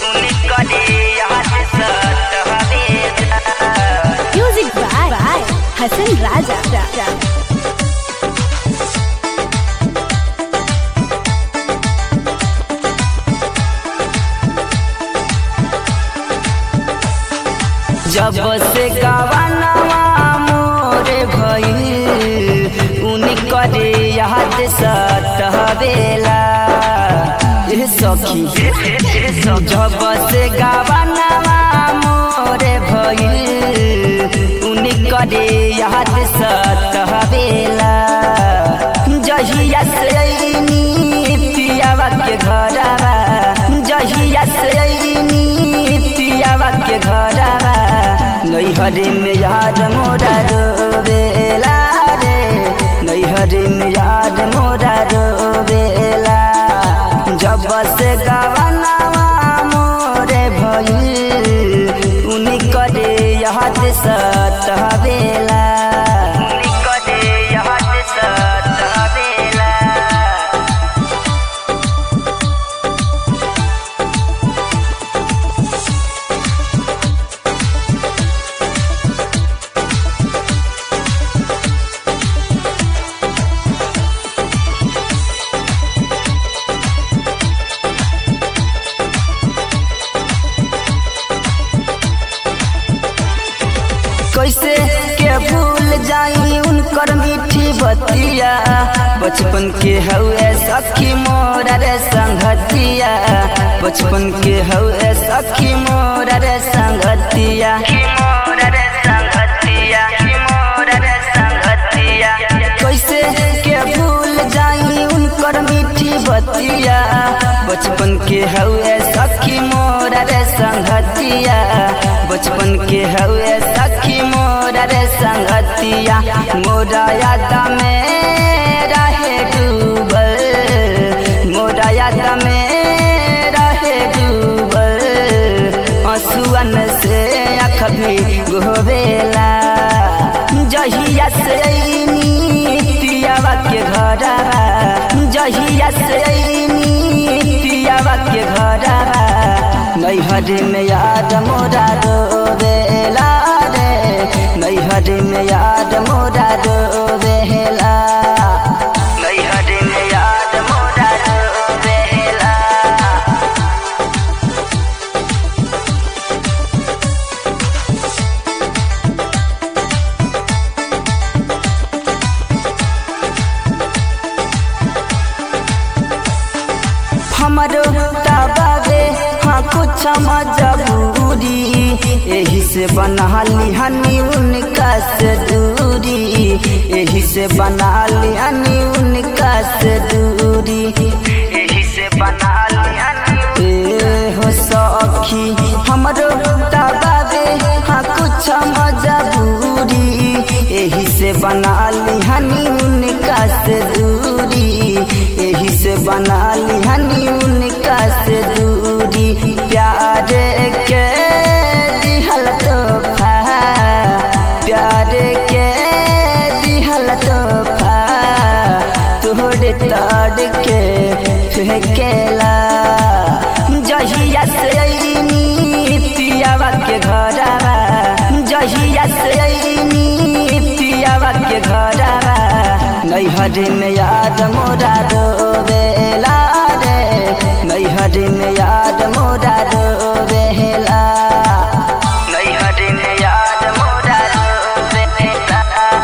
Music by, by Hassan Raja. जब से गवानवा मोरे भइल उनी करे याद सतहवेला ए सखी जब से गवानवा मोरे भइल उनी करे याद सतहवेला जहिया से अइनी पियावा के घरवा जहिया से अइनी पियावा के घरवा नैहरे में याद मोरा रोवेला रे नैहरे में याद मोरा रोवेला जब से गवनवा मोरे भइल उनी करे याद सतहवेला उनी करे याद सतहवेला कैसे के भूल जाई उनकर मीठी बतिया बचपन के हउए सखी मोरा रे संगतिया बचपन के हउए सखी मोरा रे संगतिया कैसे के भूल जाई उनकर मीठी बतिया बचपन के हउए सखी मोरा रे संगतिया बचपन के हउए सखी मोरा रे संगतिया मोरा याद में रहे डूबल मोरा याद में रहे डूबल आंसुअन से आँख भी गोवेला जहिया से अइनी पियावा के घरवा जहिया से अइनी पियावा के घरवा नैहर में याद मोरा रोवेला रे नैहर में याद मोरा रोवेला नैहर में याद मोरा रोवेला हमरो तबावे हाँ कुछ मजबूरी यही से बना ली हनी उनका से दूरी यही से बना ली हनी उनका से दूरी यही से बना ली हनी ए हो सखी हमरो तबावे हाँ कुछ मजबूरी यही से बना ली हनी उनका से दूरी यही से बना ली हनी उनका से दूरी प्यार के दिहल तोहफा प्यार के दिहल तोहफा तोहरे ताड़ के फेंकेला जहिया से अइनी पियावा के घरवा जहिया से अइनी पियावा के घरवा नैहर में याद मोरा रोवेला रे नैहर में याद मोरा रोवेला नैहर में याद मोरा रोवेला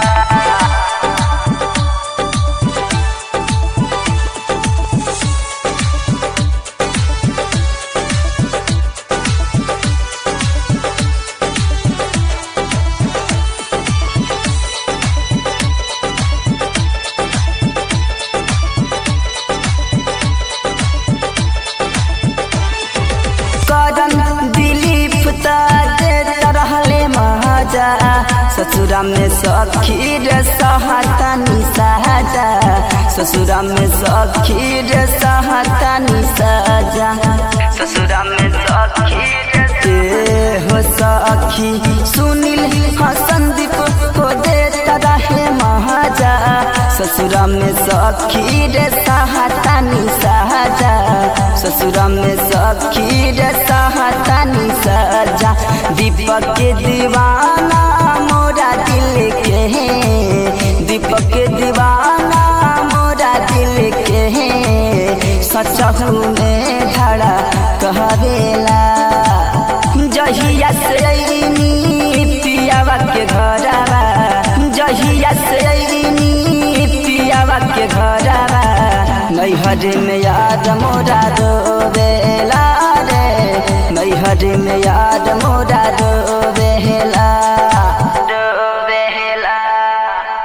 करन दिलीप ताजे रहले महाजा ससुरा में सखी रे सहतानी सहजा ससुरा में सखी रे सहतानी सहजा ससुरा में सखी रे हो सखी सुनील हसन दीप को देता रहे महाजा ससुरा में सखी रे सहतानी सहजा ससुरा में सखी रे सह दीपक के दीवाना मोरा दिल के दीपक के दीवाना मोरा दिल के सचहू में धड़ा कहवेला जहिया से अइनी पियावा के घरवा जहिया से अइनी पियावा के घरवा नैहर में याद मोरा रोवेला रे नैहर में याद